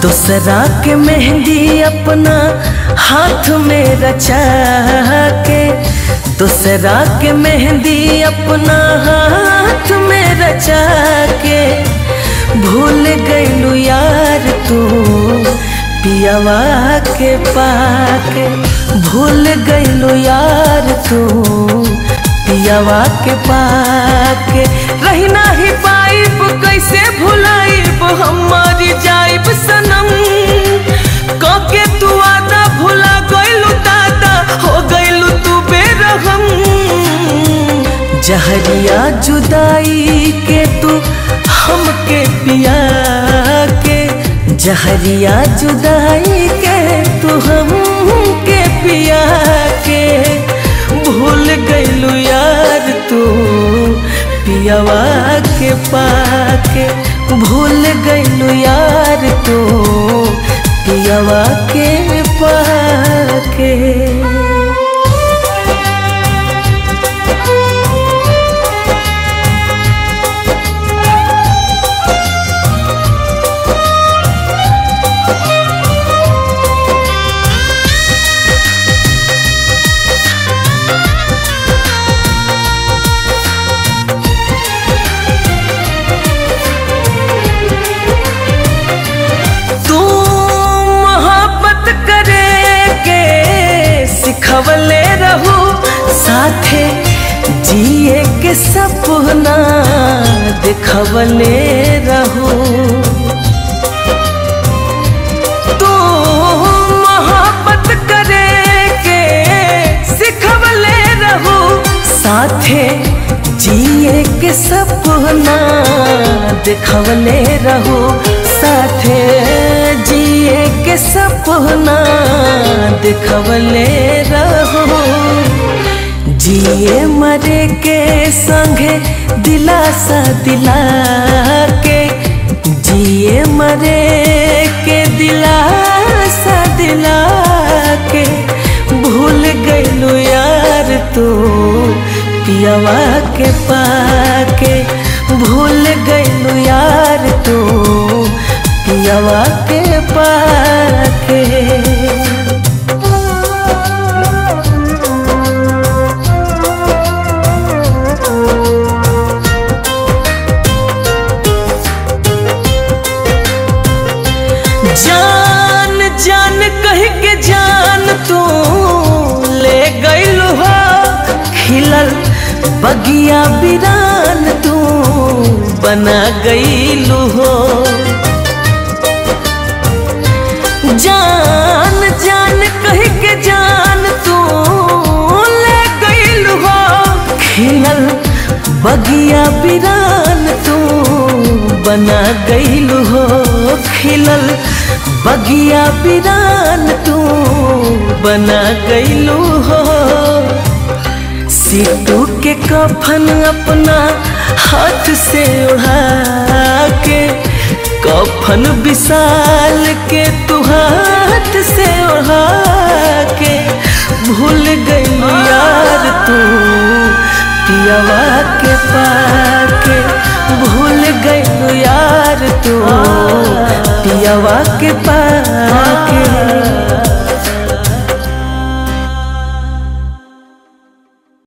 दूसरा के मेहंदी अपना हाथ में रचा के दूसरा के मेहंदी अपना हाथ में रचा के भूल गईलू यार तू पियावा के पाके भूल गईलू यार तू पियावा के पाके रही नाही पाइब कैसे भुलाइब हमारी जाइब सनम कके तू आदा भुला गईलू दादा हो गईलू तू बेरहम जहरिया जुदाई के तू हमके पिया के जहरिया जुदाई के तू हमके पिया के भूल गईलू यार तू पियावा के पाके भूल गईलू यार तू पियावा के पाके तू मोहब्बत करे के सिखवले रहू साथे जिए के सपना दिखवले रहू तू मोहब्बत करे के सिखवले रहू साथे जिए के सपना दिखवले रहू साथे जिए के सपना दिखवले रहू जिए मरे के संगे दिलासा दिला के जिए मरे के दिलासा दिला के भूल गईलू यार तू पियावा के पाके भूल गईलू यार तू पियावा के पाके जान जान कह के जान तू ले गईल हो खिलल बगिया बिरान तू बना गईल हो जान जान कह के जान तू ले गईल हो खिलल बगिया बिरान तू बना गईल हो खिलल बगिया बिरान तू बना गईलू हो सीटू के कफन अपना हाथ से उड़ा के कफन विशाल के तू हाथ से उड़ा के भूल गईलू यार तू पियावा के पाके भूल गईलू यार तू पियावा के पाके